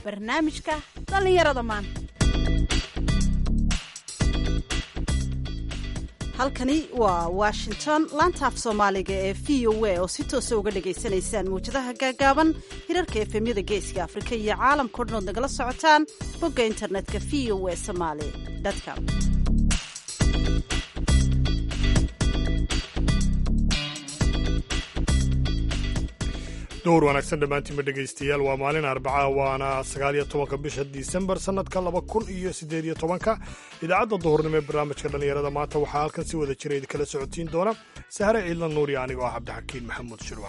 barnaamijka dhallinyarada maanta halkani waa washington laantaaf soomaaliga ee v o a oo si toosa uga dhagaysanaysaan mawjadaha gaagaaban hirarka efemyada geeska afrika iyo caalamkao dhan ood nagala socotaan bogga internetka v o a somaali com dowr wanaagsan dhammaantiinba dhegaystayaal waa maalin arbaca waana sagaaliyo tobanka bisha disembar sannadka laba kun iyo siddeed iyo tobanka idaacadda duhurnimo ee barnaamijka dhallinyarada maanta waxaa halkan si wada jira idinkala socotiin doona sahre ciidlan nuuriya anigoo ah cabdixakiin maxamuud shirwac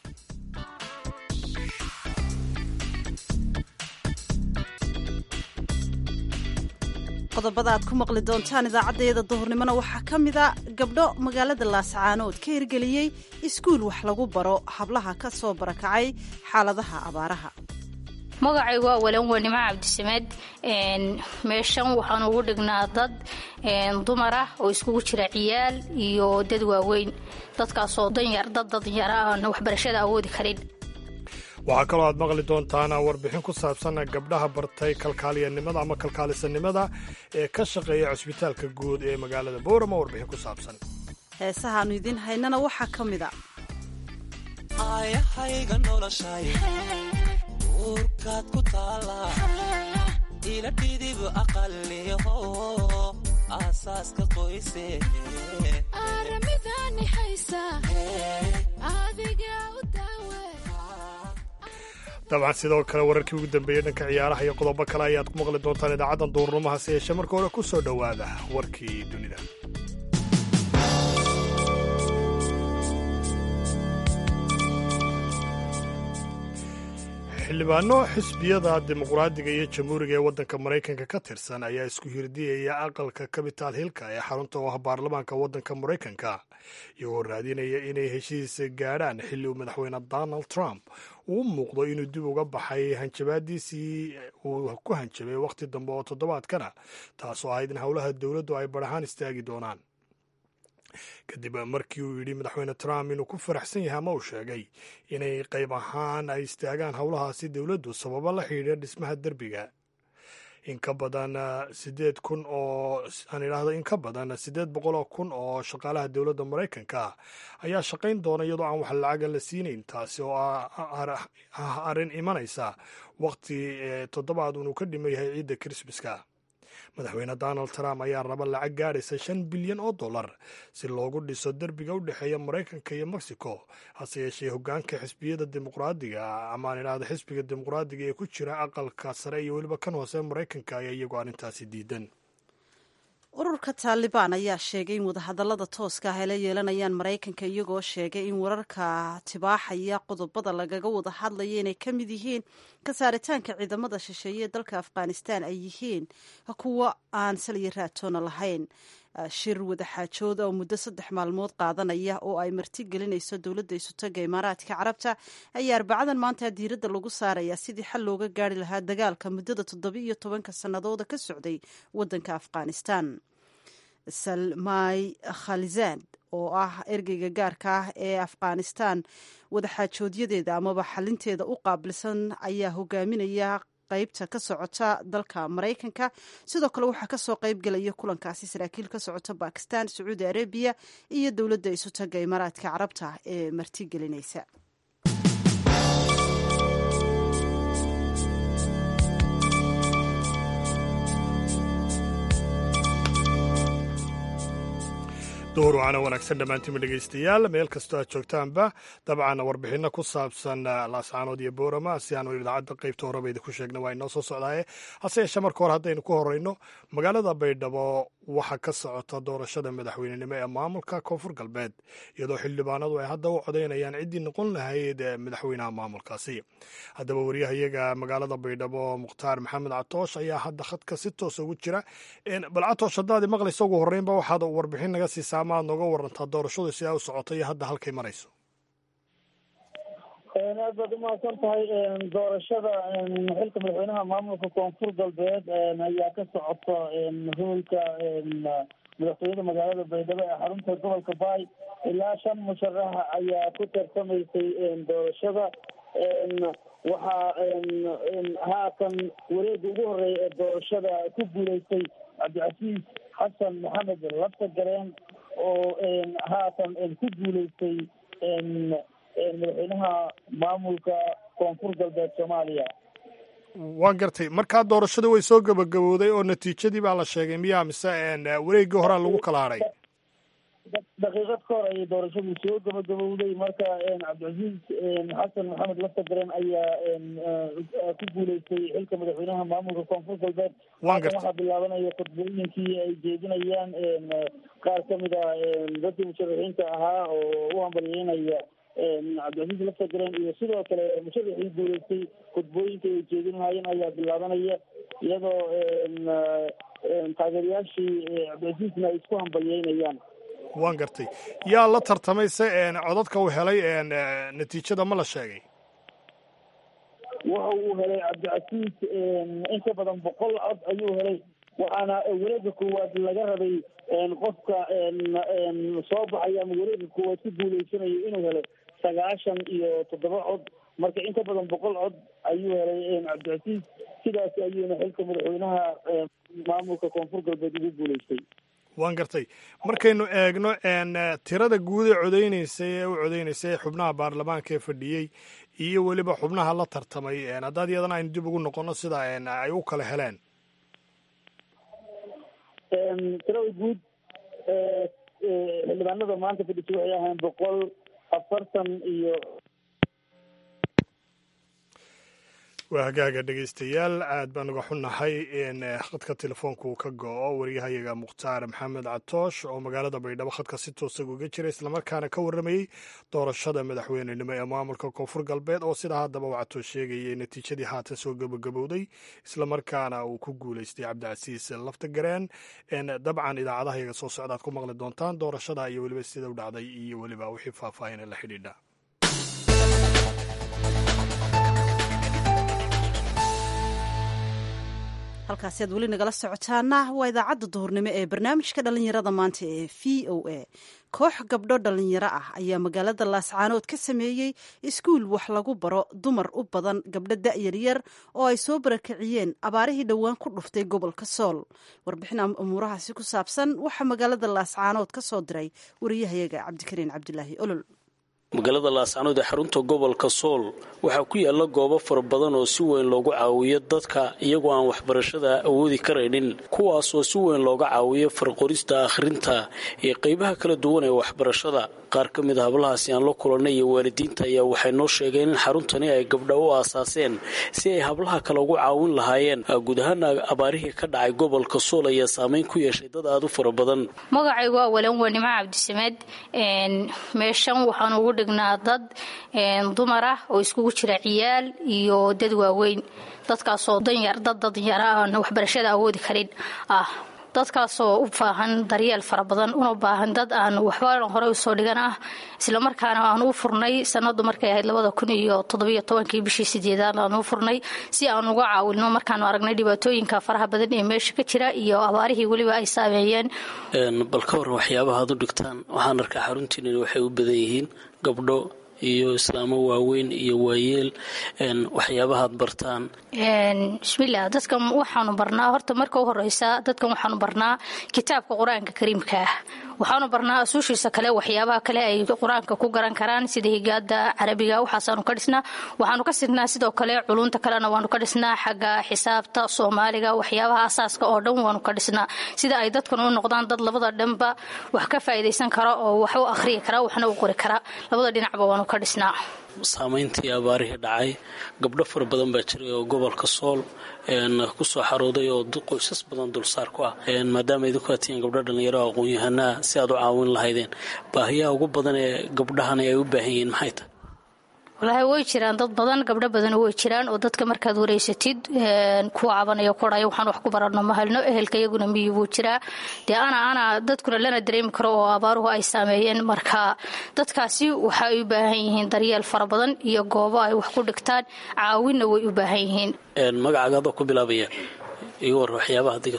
qodobada aad ku maqli doontaan idaacaddayada duhurnimona waxaa ka mida gabdho magaalada laascaanood ka hirgeliyey iskuul wax lagu baro hablaha ka soo barakacay xaaladaha abaaraha magacaygu waa walan wanimo cabdisamed meeshan waxaan ugu dhignaa dad dumar ah oo iskugu jira ciyaal iyo dad waaweyn dadkaasoo danyar dad danyara aan waxbarashada awoodi karin waxaa kaloo aad maqli doontaan warbixin ku saabsan gabdhaha bartay kalkaaliyanimada ama kalkaalisanimada ee ka shaqeeya cusbitaalka guud ee magaalada boorama warbixin ku saabsan heesahaannu idiin haynana waxaa ka mid a aayahayga noloshay uurkaad ku taala ila dhidib aqaliho aasaaska qoyse dabcan sidoo kale wararkii ugu dambeeyey dhanka ciyaaraha iyo qodobo kale ayaad ku maqli doontaan idaacaddan duurnimo hase yeeshee marka hore ku soo dhowaada warkii dunida xildhibaano xisbiyada dimuqraadiga iyo jamhuuriga ee waddanka maraykanka ka tirsan ayaa isku hirdiyaya aqalka capital hillka ee xarunta oo ah baarlamaanka waddanka maraykanka iyagoo raadinaya inay heshiis gaadhaan xilli uu madaxweyne donald trump uu muuqdo inuu dib uga baxay hanjabaadiisii uu ku hanjabay wakhti dambe oo toddobaadkana taasoo ahayd in howlaha dowladdu ay badhahaan istaagi doonaan kadib markii uu yidhi madaxweyne trump inuu ku faraxsan yahay ama uu sheegay inay qayb ahaan ay istaagaan howlahaasi dowladdu sababo la xidhiidha dhismaha derbiga in ka badan sideed kun oo aan idhaahdo in ka badan siddeed boqol oo kun oo shaqaalaha dowladda maraykanka ah ayaa shaqayn doona iyadoo aan wax lacaga la siinayn taasi oo ah arrin imanaysa wakhti toddobaad unuu ka dhiman yahay ciidda krismaska madaxweyne donald trump ayaa raba lacag gaadhaysa shan bilyan oo dollar si loogu dhiso derbiga u dhexeeya maraykanka iyo mexico hase yeeshee hoggaanka xisbiyada dimuqraadiga amaan idhaahda xisbiga dimuqraadiga ee ku jira aqalka sare iyo weliba kan hoose maraykanka ayaa iyagoo arrintaasi diidan ururka taalibaan ayaa sheegay in wadahadallada tooska ah ay la yeelanayaan maraykanka iyagoo sheegay in wararka tibaaxaya qodobada lagaga wada hadlaya inay ka mid yihiin ka saaritaanka ciidamada shisheeye ee dalka afghanistan ay yihiin kuwo aan saliya raatoona lahayn shir wadaxaajood oo muddo saddex maalmood qaadanaya oo ay martigelinayso dowladda isutaga imaaraadka carabta ayaa arbacadan maanta diiradda lagu saarayaa sidii xal looga gaari lahaa dagaalka muddada toddoba iyo tobanka sannadooda ka socday waddanka afghanistan salmay khalizad oo ah ergeyga gaarka ah ee afghanistan wadaxaajoodyadeeda amaba xalinteeda u qaabilsan ayaa hogaaminaya qaybta ka socota dalka maraykanka sidoo kale waxaa kasoo qayb gelaya kulankaasi saraakiil ka socota bakistan sacuudi arabiya iyo dowladda isutaga imaaraadka carabta ee martigelinaysa door waana wanaagsan dhammaantiinba dhegaystayaal meel kastoo aad joogtaanba dabcan warbixinno ku saabsan laascaanood iyo boorama si aanu idaacadda qaybta horeba idinku sheegna waa inoo soo socdaaye hase yeeshee marka hore haddaynu ku horeyno magaalada baydhabo waxaa ka socota doorashada madaxweynenimo ee maamulka koonfur galbeed iyadoo xildhibaanadu ay hadda u codaynayaan ciddii noqon lahayd madaxweynaha maamulkaasi haddaba wariyahayaga magaalada baydhabo mukhtaar maxamed catoosh ayaa hadda khadka si toosa ugu jira bal catoosh haddaadi maqlaysa ugu horreynba waxaad warbixin naga siisaa ama aad nooga warantaa doorashadu si ay u socoto iyo hadda halkay marayso aad baad umahadsan tahay doorashada xilka madaxweynaha maamulka koonfur galbeed ayaa ka socota hoolka madaxtooyada magaalada baydhabo ee xarunta gobolka baay ilaa shan musharaxa ayaa ku tartamaysay doorashada waxaa haatan wareega ugu horeeya ee doorashada ku guuleystay cabdicasiis xasan maxamed lafta gareen oo haatan ku guuleystay madaxweynaha maamulka koonfur galbeed soomaaliya waan gartay markaa doorashada way soo gabagabowday oo natiijadii baa la sheegay miyaa mise wareeggii horaa lagu kala hadhay daqiiqad ka hor ayay doorashadii soo gabagabowday marka cabdicasiis xasan maxamed laftagaren ayaa ku guuleystay xilka madaxweynaha maamulka koonfur galbeed haatan waxaa bilaabanaya khudbooyinkii ay jeedinayaan qaar kamid a dadkii musharaxiinta ahaa oo u hambalyeynaya cabdicasiis laftagaren iyo sidoo kale musharaxii guuleystay khudbooyinka ay jeedin lahaayeen ayaa bilaabanaya iyadoo taageerayaashii cabdicasiisna ay isku hambalyeynayaan waan gartay yaa la tartamay se codadka uu helay natiijada ma la sheegay waxa uu helay cabdicasiis in ka badan boqol cod ayuu helay waxaana wareega koowaad laga rabay qofka soo baxaya ama wareega koowaad ku guuleysanayo inuu helo sagaashan iyo toddoba cod marka in ka badan boqol cod ayuu helay cabdicasiis sidaas ayuuna xilka madaxweynaha maamulka koonfur galbeed ugu guuleystay waan gartay markaynu eegno tirada guud ee codeyneysay ee u codeyneysay xubnaha baarlamaanka ee fadhiyey iyo weliba xubnaha la tartamay haddaad iyadana aynu dib ugu noqono sida ay u kala heleen tirada guud xildhibaanada maanta fadhisay waxay ahayn boqol afartan iyo waa hagaaga dhegaystayaal aad baan uga xunnahay in khadka telefoonka uu ka go-o waryahayaga mukhtaar maxamed catoosh oo magaalada baydhabo khadka si toosaga uga jira islamarkaana ka warramayey doorashada madaxweynenimo ee maamulka koonfur galbeed oo sidaa haddaba uu catoosh sheegayay natiijadii haatan soo gabagabowday islamarkaana uu ku guuleystay cabdicasiis laftagareen dabcan idaacadaha yaga soo socdaad ku maqli doontaan doorashada iyo weliba sida u dhacday iyo weliba wixii faahfaahina la xidhiidha halkaasi aad weli nagala socotaana waa idaacadda duhurnimo ee barnaamijka dhallinyarada maanta ee v o a koox gabdho dhallinyaro ah ayaa magaalada laascaanood ka sameeyey iskuul wax lagu baro dumar u badan gabdho da'yaryar oo ay soo barakiciyeen abaarihii dhowaan ku dhuftay gobolka sool warbixin umuurahaasi ku saabsan waxaa magaalada laascaanood ka soo diray wariyahayaga cabdikariin cabdilaahi olol magaalada laascaanood ee xarunta gobolka sool waxaa ku yaala goobo fara badan oo si weyn loogu caawiyo dadka iyagoo aan waxbarashada awoodi karaynin kuwaasoo si weyn looga caawiyo farqorista akhrinta iyo qeybaha kala duwan ee waxbarashada qaar ka mid a hablahaasi aan la kulannay iyo waalidiinta ayaa waxay noo sheegeen in xaruntani ay gabdha u aasaaseen si ay hablaha kale ugu caawin lahaayeen guud ahaana abaarihii ka dhacay gobolka sool ayaa saameyn ku yeeshay dad aada u fara badan magacaygu waa walan wanimo cabdisamed meeshan waxaan ugu dhignaa dad dumar ah oo iskugu jira ciyaal iyo dad waaweyn dadkaasoo danyar dad danyara aan waxbarashada awoodi karin ah dadkaasoo u baahan daryeel fara badan una baahan dad aan waxba hore usoo dhigan ah islamarkaana aan u furnay sanadu markay ahayd labada kun iyo toddobiyo tobankii bishii sideedaad aan u furnay si aan uga caawino markaanu aragnay dhibaatooyinka faraha badan ee meesha ka jira iyo abaarihii weliba ay saameeyeen bal ka waran waxyaabaha ad u dhigtaan waxaan arkaa xaruntiinani waxay u badan yihiin gabdho iyo islaamo waaweyn iyo waayeel waxyaabahaad bartaan bismilah dadkan waxaanu barnaa horta marka u horeysa dadkan waxaanu barnaa kitaabka qur-aanka kariimka ah waxaanu barnaa asuushiisa kale waxyaabaha kale ay qur-aanka ku garan karaan sida higaada carabiga waxaasaanu ka dhisnaa waxaanu ka sidnaa sidoo kale culunta kalena waanu ka dhisnaa xagga xisaabta soomaaliga waxyaabaha asaaska oo dhan waanu ka dhisnaa sida ay dadkan u noqdaan dad labada dhanba wax ka faa'iidaysan kara oo wax u akhriyi kara waxna u qori kara labada dhinacba waanu ka dhisnaa saamayntii abaarihii dhacay gabdho fara badan baa jiray oo gobolka sool kusoo xarooday oo qoysas badan dulsaar ku ah maadaama idinku aad tihiin gabdho dhallinyaro aqoon-yahanaa si aad u caawin lahaydeen baahiyaha ugu badan ee gabdhahani ay u baahan yihiin maxay tahay walaahi way jiraan dad badan gabdho badan way jiraan oo dadka markaad wareysatid kuwa cabanayo koraya waxaan wax ku barano ma helno ehelka iyaguna miyi buu jiraa dee ana ana dadkuna lana dareemi karo oo abaaruhu ay saameeyeen marka dadkaasi waxa ay u baahan yihiin daryeel fara badan iyo goobo ay wax ku dhigtaan caawinna way u baahan yihiin magacaaga adoo ku bilaabaya iga war waxyaabaha digato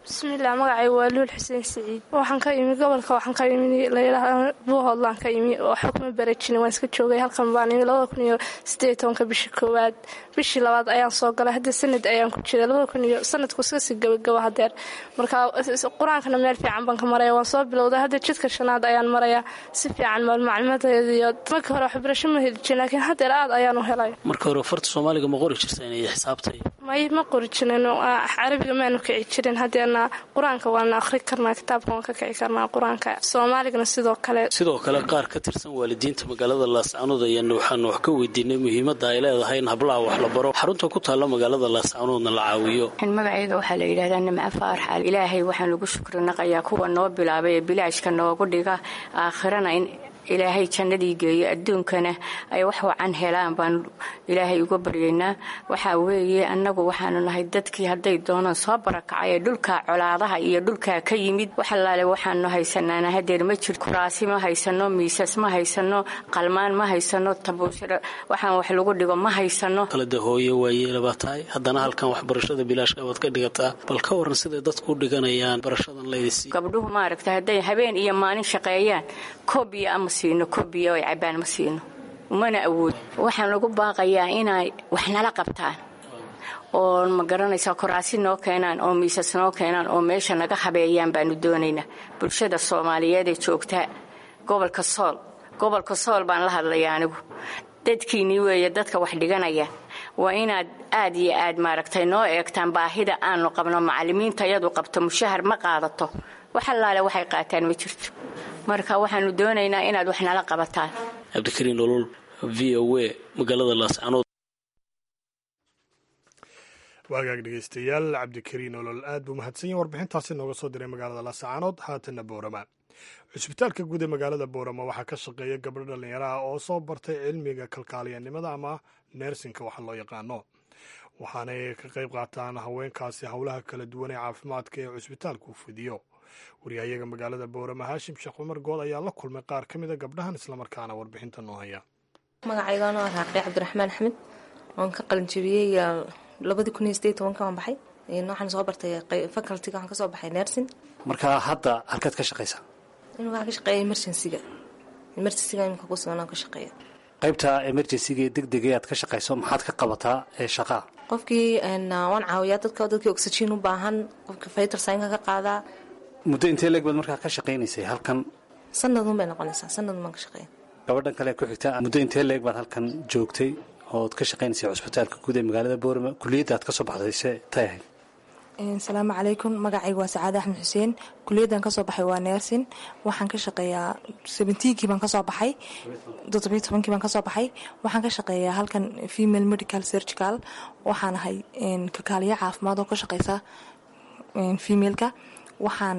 bismiillah magacay waa luul xuseen siciid waxaan ka imi gobolka waxaan ka imi layidhaahda buuhoodlaan ka imi oo xukma barajina waan iska joogay halkan baan imi labada kun iyo sideed tobanka bishii koowaad bishii labaad ayaan soo galay hadda sanad ayaan ku jiray labada kun iyo sanadku iska sii gabagabo hadeer marka qur-aankana meel fiican baan ka maraya waan soo bilowday hadda jidka shanaad ayaan maraya si fiican maalmaclimadeeda iyo markii hore waxbarasho ma heli jirin laakiin hadeer aad ayaan u helay marka hore farta soomaaliga ma qori jirteen iyo xisaabtay may ma qori jirin carabiga maanu kici jirin hadeerna qur-aanka waana akhri karnaa kitaabka waan ka kici karnaa qur-aanka soomaaligana sidoo kale sidoo kale qaar ka tirsan waalidiinta magaalada laascaanood ayaana waxaanu wax ka weydiinay muhiimadda ay leedahay in hablaha wax la baro xarunta ku taalla magaalada laascaanoodna la caawiyo magacayga waxaa la yidhahdaa nimco faarax ilaahay waxaan ugu shukri naqayaa kuwa noo bilaabay ee bilaashka noogu dhiga aakhirana in ilaahay jannadii geeyo adduunkana ay wax wacan helaan baan ilaahay uga baryaynaa waxaa weeye annagu waxaanu nahay dadkii hadday doonaan soo barakacay ee dhulka colaadaha iyo dhulkaa ka yimid waxalaale waxaanu haysanaana hadeer ma jir kuraasi ma haysano miisas ma haysano qalmaan ma haysano tabuushiro waxaan wax lagu dhigo ma haysano kalada hooye waayeelabaa tahay haddana halkan waxbarashada bilaashka baad ka dhigataa bal ka waran siday dadku u dhiganayaan barashadan laydisi gabdhuhu maaragta hadday habeen iyo maalin shaqeeyaan koobiya ama siino koobiya oo cabaan ma siino mana awood waxaan ugu baaqayaa inay wax nala qabtaan oo ma garanaysaa koraasi noo keenaan oo miisas noo keenaan oo meesha naga habeeyaan baanu doonaynaa bulshada soomaaliyeed ee joogta gobolka sool gobolka sool baan la hadlaya anigu dadkiinii weeye dadka wax dhiganaya waa inaad aad iyo aad maaragtay noo eegtaan baahida aanu qabno macallimiinta yadu qabto mushahar ma qaadato wax allaale waxay qaataan ma jirto marka waxaanu doonaynaa inaad wax nala qabataan cabdikariin olol v o a magaalada laascanood waagaag dhegeystayaal cabdikariin olol aad buu mahadsan yahin warbixintaasi nooga soo diray magaalada laascaanood haatanna boorama cusbitaalka guud ee magaalada boorama waxaa ka shaqeeya gabdho dhallinyaraha oo soo bartay cilmiga kalkaaliyanimada ama neersinka waxa loo yaqaano waxaanay ka qayb qaataan haweenkaasi howlaha kala duwan ee caafimaadka ee cusbitaalku fidiyo waryahayaga magaalada boorama haashim sheekh cumar good ayaa la kulmay qaar ka mida gabdhahan islamarkaana warbixinta noo haya magacaygaano raaqi cabdiraxmaan axmed waan ka qalinjabiyey labadii kun iyo sideed tobanka waan baxay waxaan soo bartay facultiga waxaan kasoo baxay nersin marka hadda halkaad ka shaqaysaa in waxaan ka shaqeeya emergencyga emergencyga imika ku sugan aan ka shaqeeya qaybta emergencyga deg degay aad ka shaqayso maxaad ka qabataa ee shaqaa qofkii waan caawiyaa dadka dadkii oxygen u baahan qofkii fighter saynka ka qaadaa muddo intee leeg baad markaa ka shaqaynaysay halkan sanadun bay noqonaysaa sanadun baan ka shaqeeya gabadhan kale ku xigta muddo intee leeg baad halkan joogtay ood ka shaqaynaysay cusbitaalka guud ee magaalada boorama kuliyadda aad ka soo baxdayse tay ahayd asalaamu calaykum magacayga waa sacaade axmed xuseen kuliyaddan kasoo baxay waa neersin waxaan ka shaqeeyaa sebentiinkii baan kasoo baxay toddobiyo tobankii baan kasoo baxay waxaan ka shaqeeyaa halkan female medical surgical waxaan ahay kalkaaliyo caafimaad oo ka shaqeysa femaleka waxaan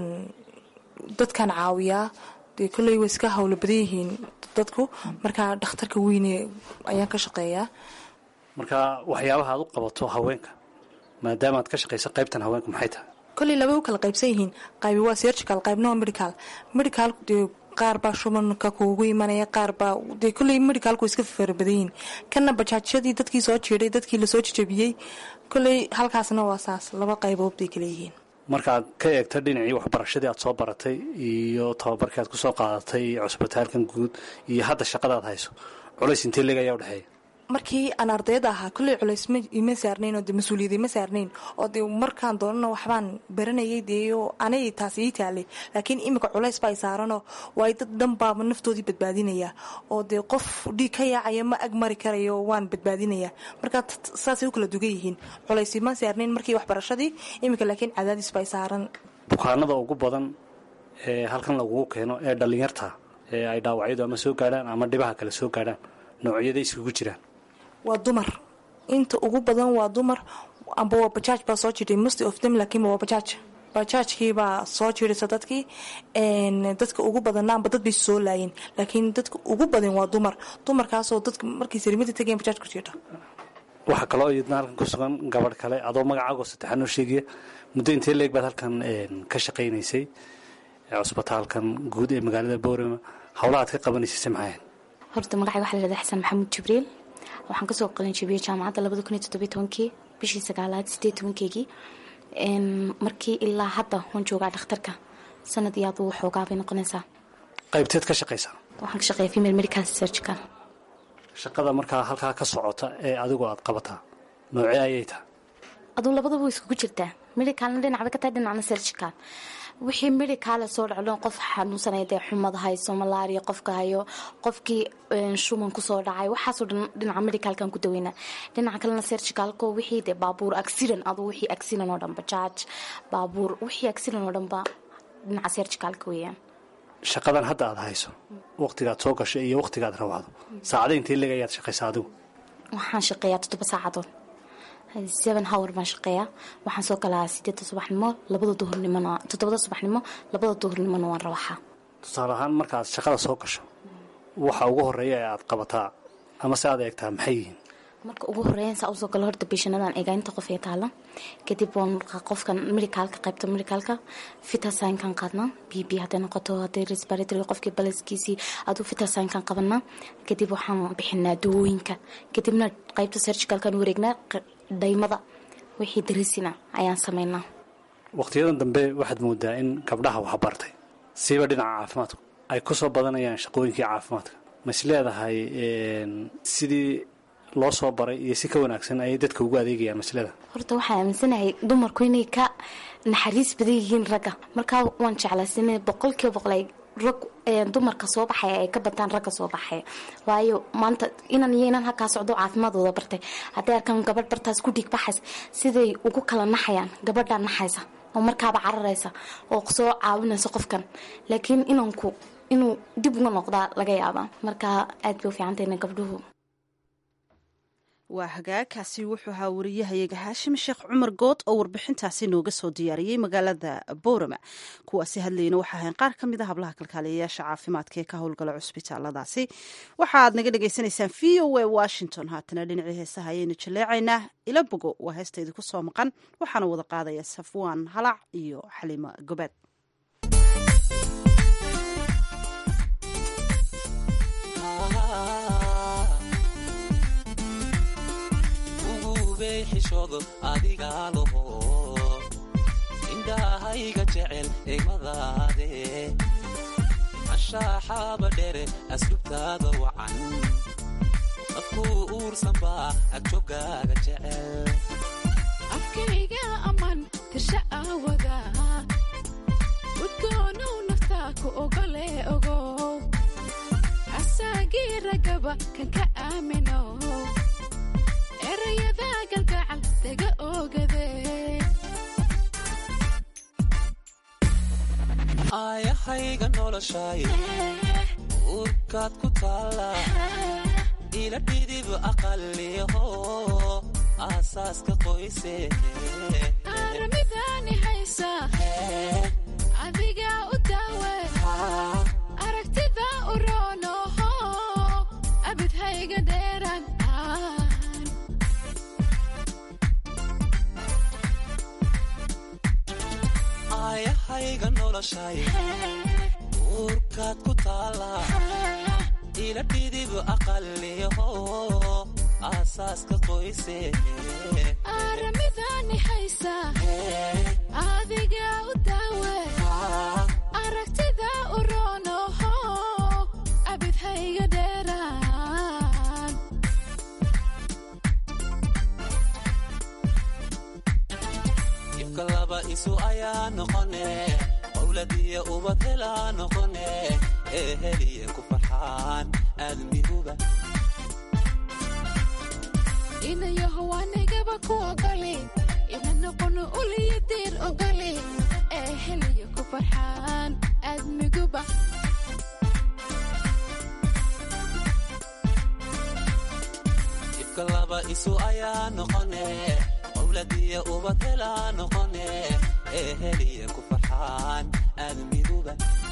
dadkan caawiyaa dee kolley way iska howlo badan yihiin dadku markaa dhakhtarka weyne ayaan ka shaqeeyaa marka waxyaabaha aad u qabato haweenka maadaama aad ka shaqaysa qaybtan haweenka maxay tahay kolley labay u kala qaybsan yihiin qaybi waa surgical qaybna waa medical medical dee qaar baa shubanka kuugu imanaya qaar baa dee kolley medicalku iska farabadan yihiin kana bajaajyadii dadkii soo jiiday dadkii lasoo jajabiyey kolley halkaasna waa saas laba qaybood bay kala yihiin markaaad ka eegto dhinacii waxbarashadii aad soo baratay iyo tababarkii aad kusoo qaadatay cusbitaalkan guud iyo hadda shaqadaad hayso culays intee leeg ayaa udhexeeya markii aan ardayda ahaa kolley culays ima saarnayn oo de mas-uuliyad ima saarnayn oo dee markaan doonana waxbaan baranayay deeo anay taas ii taalay laakiin imika culays baa saaranoo waay dad dhan baaba naftoodii badbaadinaya oo dee qof dhiig ka yaacaya ma ag mari karayo waan badbaadinaya markaa saasay u kala dugan yihiin culays ima saarnayn markii waxbarashadii imika laakiin cadaadis baa saaran bukaanada ugu badan ee halkan lagugu keeno ee dhallinyarta ee ay dhaawacyadu ama soo gaadhaan ama dhibaha kale soo gaadhaan noocyada iskugu jiraan waa dumar inta ugu badan waa dumar amba waa bajaaj baa soo jiray most of them laakiinba waa bajaaj bajaajkii baa soo jiraysa dadkii dadka ugu badanna amba dad bay soo laayeen laakiin dadka ugu badan waa dumar dumarkaasoo dadka markay sarimada tegeen bajaaj ku jirdha waxaa kaloo iyadna halkan ku sugan gabadh kale adoo magacaago saddexaan noo sheegaya muddo intee leeg baad halkan ka shaqaynaysay cusbitaalkan guud ee magaalada boorama howlaha aad ka qabanaysayse maxay ahayd horta magacay waxaa la dhahdaa xasan maxamuud jibriil waxaan kasoo qalinjibiyey jaamacadda labada kun iyo toddobiyo tobankii bishii sagaalaad sideed tobankeygii markii ilaa hadda waan joogaa dhakhtarka sanad iyo aad uu xoogaa bay noqonaysaa qaybteed ka shaqaysaa waxaan ka shaqeeya female medical surgical shaqada markaa halkaa ka socota ee adigu aad qabataa noocee ayay tahay aduu labadaba way iskugu jirtaa medicalna dhinacba ka tahay dhinacna surgical wixii medicaale soo dhaclo qof xanuunsanaya dee xumad hayso malaria qofka hayo qofkii shuman kusoo dhacay waxaasoo dhan dhinaca medicalkan ku daweynaa dhinaca kalena surgicalko wixii dee baabuur accident aduu wixii accident oo dhanba jaaj baabuur wixii accident oo dhanba dhinaca surgicalka weeyaan shaqadan hadda aad hayso waqtigaad soo gasho iyo waqtigaad rawacdo saacada intee leg ayaad shaqaysaa adigu waxaan shaqeeyaa toddoba saacadood seven hour baan shaqeeyaa waxaan soo galaa sideedda subaxnimo labada duhurnimona toddobada subaxnimo labada duhurnimona waan rawaxaa tusaale ahaan markaaad shaqada soo gasho waxa ugu horeeya ee aad qabataa ama se aad eegtaa maxay yihiin marka ugu horeeyan saa usoo galo horta beeshanadan eegaainta qof ee taala kadib waan qofkan medicaalka qaybta medicaalka fitasaynkan qaadnaa b b hadday noqoto hadday respiratory qofkii balaskiisii aduu fitasaynkan qabanaa kadib waxaan bixinaa dawooyinka kadibna qaybta surgicalkan wareegnaa dhaymada wixii darisina ayaan sameynaa waqtiyadan dambe waxaad moodaa in gabdhaha waxbartay siiba dhinaca caafimaadku ay ku soo badanayaan shaqooyinkii caafimaadka ma is leedahay sidii loo soo baray iyo si ka wanaagsan ayay dadka ugu adeegayaan maslada horta waxaan aaminsanahay dumarku inay ka naxariis badan yihiin ragga markaa waan jeclaysan boqolkiiba boqol ay rag dumarka soo baxaya ay ka bataan ragga soo baxaya waayo maanta inan iyo inan halkaa socdo caafimaadooda bartay hadday arkaan gabadh bartaas ku dhiig baxaysa siday ugu kala naxayaan gabadhaa naxaysa oo markaaba cararaysa oo soo caawinaysa qofkan laakiin inanku inuu dib uga noqdaa laga yaabaa markaa aad bay u fiicantayna gabdhuhu waa hagaagkaasi wuxuu ahaa wariyahayaga haashim sheekh cumar good oo warbixintaasi nooga soo diyaariyey magaalada boorama kuwaasi hadlayna waxaa ahayn qaar ka mid a hablaha kalkaaliyayaasha caafimaadka ee ka howlgala cusbitaaladaasi waxa aad naga dhagaysanaysaan v o a washington haatana dhinacii heesaha ayaynu jaleecaynaa ila bogo waa heesta idinku soo maqan waxaana wada qaadaya safwaan halac iyo xaliimo gobaad xishoodo adigaa laho indhahayga jecel egmadaade ashaaxaaba dhere asrubtaada wacan dadkuu uursanbaa agjogaaga jecel afkayga amman tirsha aawada udgoonow naftaa ku ogole ogow asaagii ragaba kan ka aamino erayada galgacal daga ogadee aayahayga noloshay uurkaad ku taalla ila dhidib aqaliho aasaaska qoyse aramidaani haysa adiga u daawe aragtida u roonoho abidhayga dheeraan aayahayga noloshay uurkaad ku taalla ila dhidib aqaliho aasaaska qoyse aramidaani haysa adiga u daawe aragtida u roonoho abidhayga dheeraan ibka laba isu ayaa noqone qowladiyo ubad helaa noqone ee heliye ku farxaan aadmiguba inayaho wanigaba ku ogoli ina noqono uliyo diir ogoli ee heliyo ku farxaan aadmiguba ibka laba isu ayaa noqone qowladiyo ubad helaa noqone ee heliye ku farxaan aadmiguba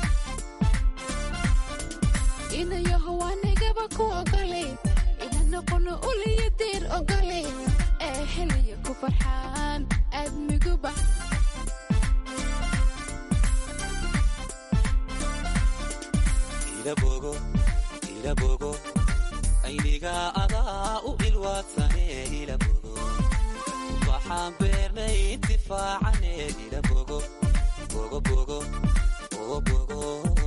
inayaho wanigaba ku ogoli ina noqono uliyo diir ogoli ee heliyo ku farxaan aadmiguba ilabogo ilabogo ayniga adaa u ilwaadsane ilabogo wax ubaxaan beernay intifaacane ila bogo bogo bogo oo bogo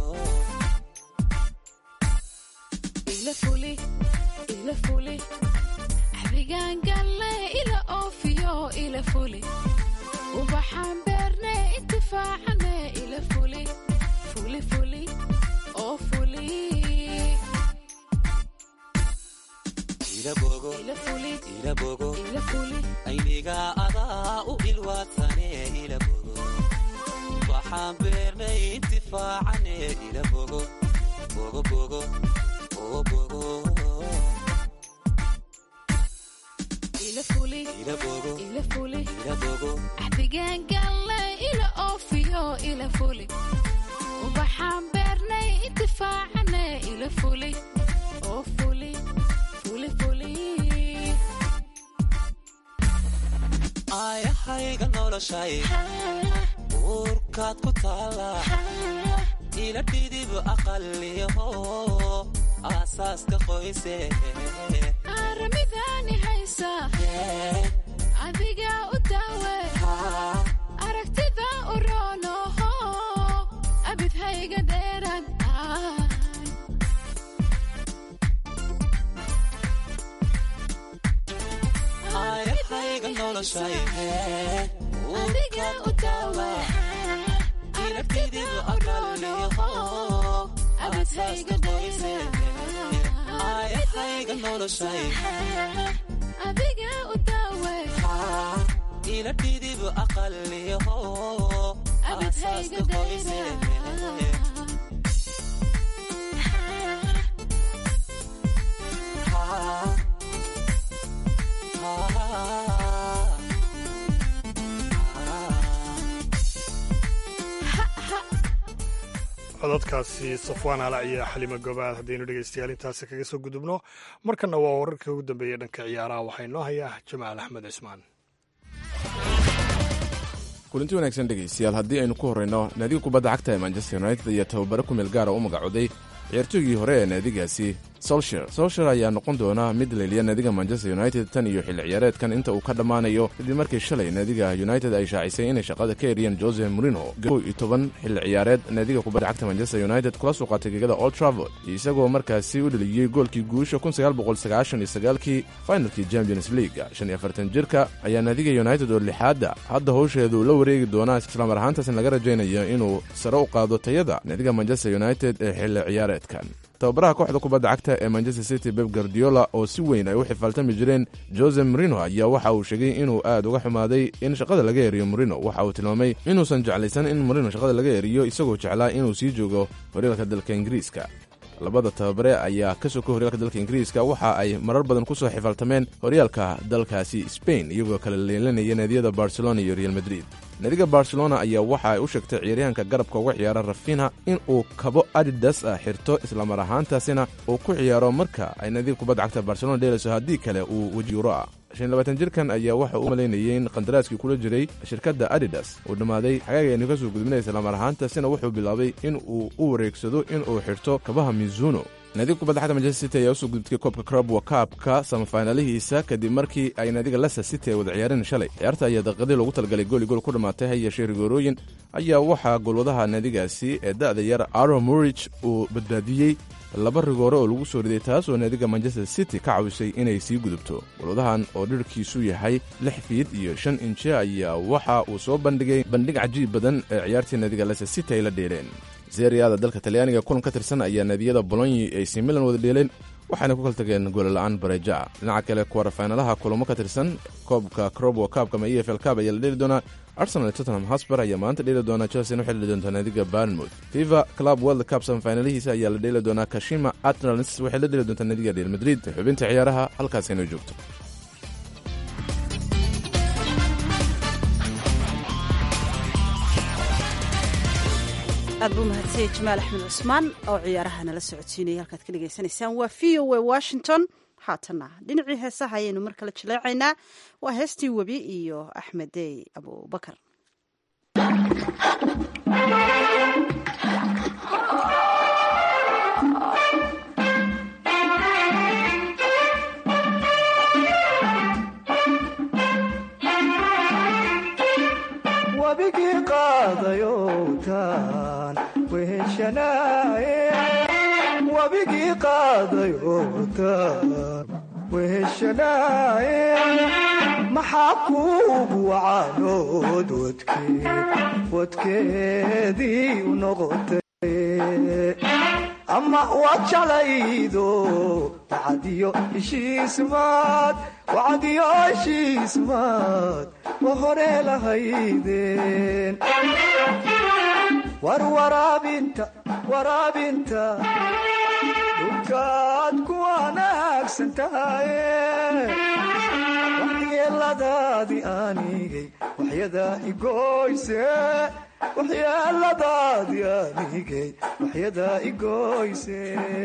ila fuli ila fuli axdigaan galle ila oofiyo ila fuli ubaxaan beerne intifaacane ila fuli fuli fuli oo fuli ila bogo ila fuli ila bogo ila fuli ayniga adaa u ilwaadsane ila bogo ubaxaan beernay intifaacane ila bogo bogo bogo oo bogo ila fuli ila bogo ila fuli ila bogo axdigaan galle ila oofiyo ila fuli ubaxaan beernay intifaacane ila fuli oo fuli fuli fuli aayahayga noloshay uurkaad ku taala ila dhidib aqaliho aasaaska qoyse aaramidaani haysa adiga u daawe aragtida u roonoho abidhayga dheerad aayahayga noloshay adiga u daawe ila dhidib aqaliho abidhayga dheerad aayahayga noloshay adiga u daawe ila dhidib aqaliho abidhayga aasaaska qoyse dheerad codadkaasi safwaan halac iyo xalimo gobaad haddaynu dhegaystayaal intaasi kaga soo gudubno markanna waa wararkii ugu dambeeyey dhanka ciyaaraha waxaa inoo hayaa jamaal axmed cismaan kulanti wanaagsan dhegaystayaal haddii aynu ku horrayno naadiga kubadda cagta ee manchester united ayaa tababare ku meel gaara u magacooday ciyaartooygii hore ee naadigaasi solsher solsher ayaa noqon doona mid leeliya naadiga manchester united tan iyo xilli ciyaareedkan inta uu ka dhammaanayo kadib markii shalay naadiga united ay shaacisay inay shaqada ka eriyeen jose morino kow iyo toban xilli ciyaareed naadiga kubadda cagta manchester united kula soo qaatay gegada old travord isagoo markaasi u dheliyey goolkii guusha kii finalkii champions league shan iyo afartan jirka ayaa naadiga united oo lixaadda hadda howsheedu la wareegi doonaa islamar ahaantaasna laga rajaynayo inuu sare u qaado tayada naadiga manchester united ee xilli ciyaareedkan tababaraha kooxda kubadda cagta ee manchester city beb guardiola oo si weyn ay u xifaaltami jireen jose morino ayaa waxa uu sheegay inuu aad uga xumaaday in shaqada laga eriyo morino waxa uu tilmaamay inuusan jeclaysan in morino shaqada laga eriyo isagoo jeclaa inuu sii joogo horyaalka dalka ingiriiska labada tababare ayaa ka soka horyaalka dalka ingiriiska waxa ay marar badan ku soo xifaaltameen horyaalka dalkaasi spain iyagoo kala leelanaya naadiyada barcelona iyo real madrid naadiga barcelona ayaa waxa ay u sheegtay ciyaaryahanka garabka uga ciyaara rafinha in uu kabo adidas ah xirto islamar ahaantaasina uu ku ciyaaro marka ay naadiga kubadda cagta barcelona dheelayso haddii kale uu weji yuro ah jirkan ayaa waxa uu malaynayay in qandaraaskii kula jiray shirkadda adidas uu dhammaaday xagaaga aynu ka soo gudbinay islamar ahaantaasina wuxuu bilaabay in uu u wareegsado in uu xirto kabaha mizuno naadiga kubadda cagta manchester city ayaa usoo gudubtay koobka crabwa kaabka samafaynalihiisa kadib markii ay naadiga leicester city ay wada ciyaareen shalay ciyaarta ayaa daqiiqadii loogu talagalay gooli gool ku dhammaatay ha yeeshee rigoorooyin ayaa waxaa golwadaha naadigaasi ee da'da yar aro murich uu badbaadiyey laba rigoore oo lagu soo riday taasoo naadiga manchester city ka cawisay inay sii gudubto golwadahan oo dhirhkiisu yahay lix fiid iyo shan inje ayaa waxa uu soo bandhigay bandhig cajiib badan ee ciyaartii naadiga leicester city ay la dheeleen seriada dalka talyaaniga kulan ka tirsan ayaa naadiyada bolonyi ay si milan wada dheeleen waxaana ku kala tageen goolla'aan bareja dhinaca kale kuwarafaynalaha kulamo ka tirsan koobka crobwo kaabka ama e f l kaab ayaa la dheeli doonaa arsenal tottenham hosber ayaa maanta dheeli doonaa chelsea waxay dheeli doontaa naadiga barnmouth fifa club world cup samafaynalihiisa ayaa la dheeli doonaa kashima atrans waxay la dheeli doontaa naadiga real madrid xubinta ciyaaraha halkaas inoo joogto aad buu mahadsanyay jamaal axmed cusmaan oo ciyaaraha nala socodsiinaya halkaad ka dhegaysanaysaan waa v o a washington haatanna dhinacii heesaha ayaynu mar kale jaleecaynaa waa heestii webi iyo axmed dey abubakar weheshanaaye wabigii qaaday ootaan weheshanaaye maxaa kuugu wacaanood wadkeed wadkeedii u noqotay ama waad jeclaydo wacadiyo heshiismaad wacadiyo heshiismaad wa hore lahaydeen war waraabinta waraabinta dhulkaad ku wanaagsan tahaye waxyeeladaadii aanigay waxyadaa igoyse waxyeeladaadii aanigay waxyadaa igoyse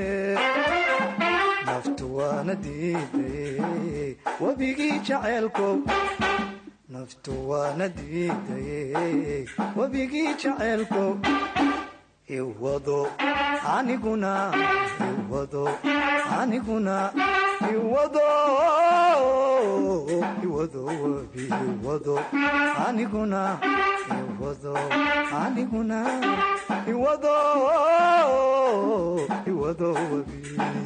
naftu waana diidaye webigii jaceelkow naftu waana diidaye webigii jaceelkow iwado aniguna iwado aniguna iwado iwado webi iwado aniguna iwado aniguna iwado iwado webi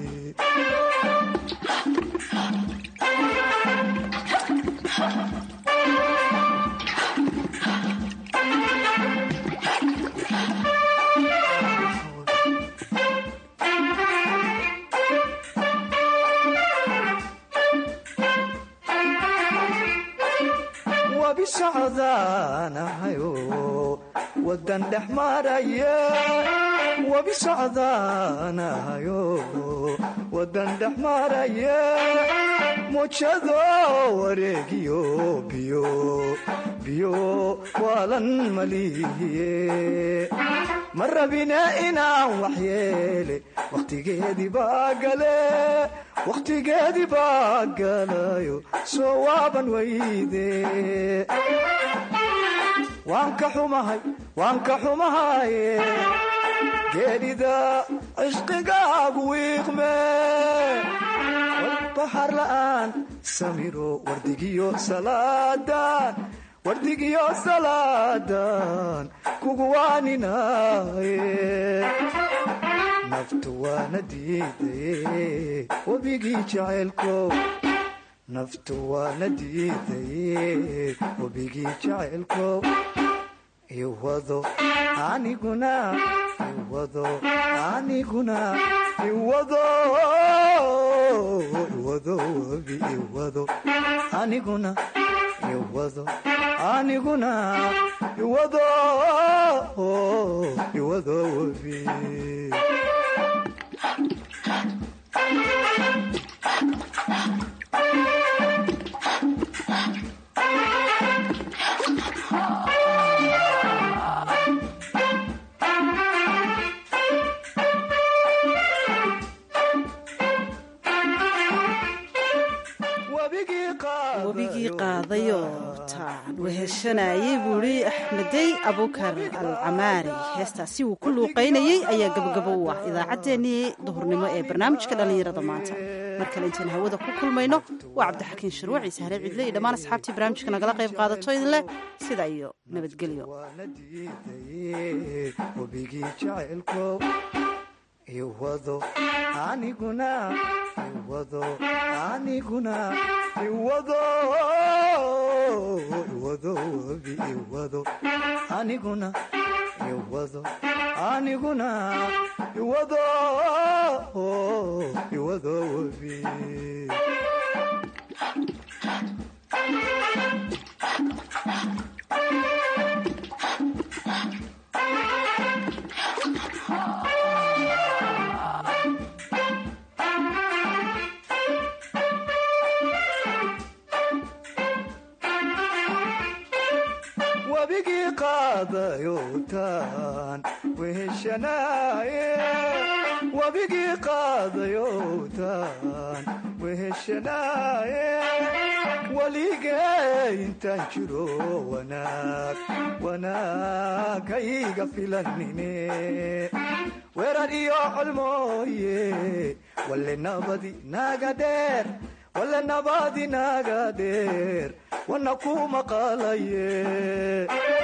wabi socdaanahayo wadan dhex maraya wabi socdaanahayo wadan dhex maraya mujado wareegiyo biyo biyo waalan malihiye ma rabine inaan waxyeele wakhtigeedii baa gale wakhtigeedii baa galayo soo waaban weyde waan ka xumahay waan ka xumahaye geedhida cishqigaagu wiiqme walbaxar la'aan samiro wardigiyo salaadan wardigiyo salaadan kugu waaninaye naftu waana diidaye webigii jaceelkow naftu waana diidaye webigii jaceelkow iwado aniguna iwado aniguna iwado iwado webi iwado aniguna iwado aniguna iwado iwado webi webigii qaadayoo taan weheshanayey buu idhi axmedey abukar alcamaari heestaasi uu ku luuqaynayey ayaa gabagabo u ah idaacaddeenii duhurnimo ee barnaamijka dhallinyarada maanta mar kale intaan hawada ku kulmayno waa cabdixakiin sharwac ciise hare cidle iyo dhammaan asxaabtii barnaamijka nagala qayb qaadato idinleh sida iyo nabadgelyo webigii jaceelkow iwado aniguna iwado aniguna iwado iwado webi iwado aniguna iwado aniguna iwado iwado webi wabigii qaadayowtaan weheshanaaye wabigii qaadayowtaan weheshanaaye waligee intaan jiro wanaag wanaagayga filanine weerar iyo colmooye walle nabadi naga dheer walle nabadi naga dheer wana ku maqalaye